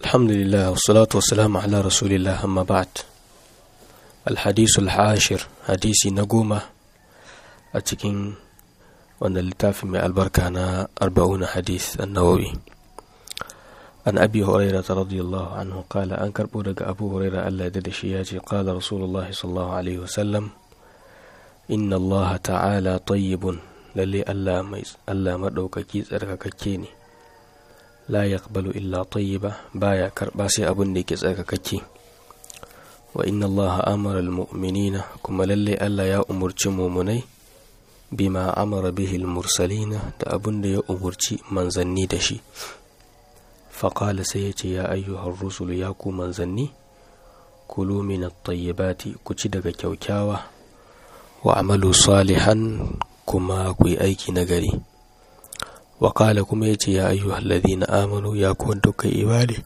الحمد لله والصلاة والسلام على رسول الله أما بعد الحديث العاشر حديث نقومة أتكين وأن اللتاف من البركة أنا أربعون حديث النووي عن أبي هريرة رضي الله عنه قال أنكر بودك أبو هريرة ألا ددشياتي قال رسول الله صلى الله عليه وسلم إن الله تعالى طيب للي ألا ميز ألا مدوك كيز أركككيني la yaqbalu illa tayyiba baya karba sai abin da yake tsarkakakke wa inna allaha amara almu'minina kuma lalle Allah ya umurci mumunai bima amara bihi almursalina da abin da ya umurci manzanni da shi faqala sai ya ce ya ayyuhar rusulu ya ku manzanni kulu min at-tayyibati ku ci daga kyaukyawa wa amalu salihan kuma ku yi aiki nagari وقال كما يتي يا أيها الذين آمنوا يا كنتك إيماني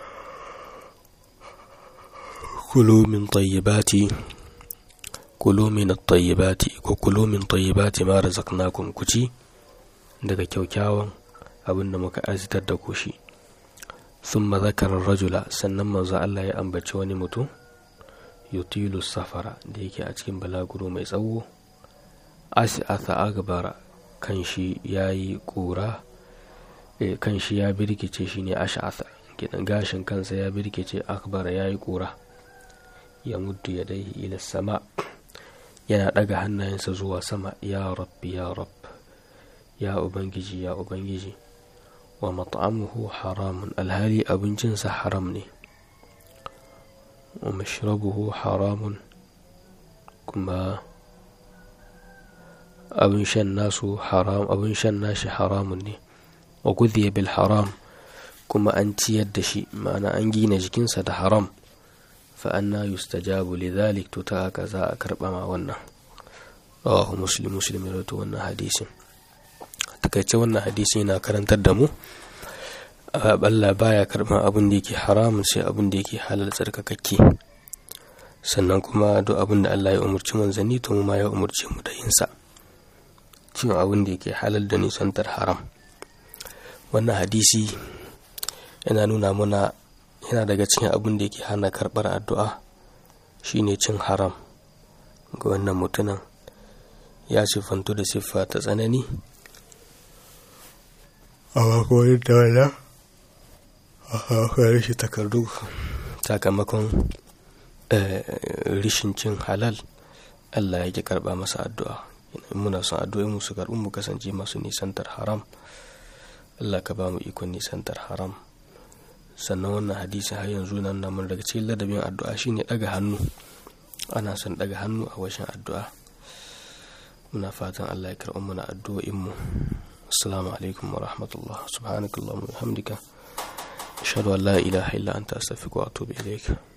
كلوا من طيبات كلوا من الطيبات وكلوا من طيبات ما رزقناكم كتي daga kyaukyawan abin da muka azitar da ku shi sun mazakarar rajula sannan manzo Allah ya ambaci wani mutum yutilu safara da yake a cikin balaguro mai tsawo asi'atha agbara kan shi ya yi ƙura kan shi ya birkice shi ne ash'atha gidan gashin kansa ya birkice akbara ya yi ƙura ya muddu ya dai ila sama yana ɗaga hannayensa zuwa sama ya rabbi ya rabb ya ubangiji ya ubangiji wa mat'amuhu haramun alhali abincinsa haram ne wa mashrabuhu haramun kuma abin shan nasu haram abin shan nashi haramun ne wa gudhiya bil haram kuma an ciyar da shi ma'ana an gina jikinsa da haram fa anna yustajabu lidhalik to ta haka za a karba ma wannan rawahu muslim muslim ya rawaito wannan hadisin takaice wannan hadisi yana karantar da mu Allah baya karban abin da yake haramun sai abin da yake halal tsarkakakke sannan kuma duk abin da Allah ya umarci manzanni to mu ma ya umarci mu da yin sa cin abin da yake halal da nisantar haram wannan hadisi yana nuna muna yana daga cikin abin da yake hana karɓar addu'a shine cin haram ga wannan mutumin ya siffantu da siffa ta tsanani a makonin da wala a rashin takardu sakamakon rishin cin halal allah ya ki karɓa masa addu'a in muna son addu'o'i mu su karɓi mu kasance masu nisantar haram Allah ka ba mu ikon nisantar haram sannan wannan hadisi har yanzu nan na mun daga cikin ladabin addu'a shine daga hannu ana son daga hannu a washin addu'a muna fatan Allah ya karɓi mana addu'o'in mu assalamu alaikum wa rahmatullah subhanakallahumma wa bihamdika ashhadu an la ilaha illa anta astaghfiruka wa atubu ilaik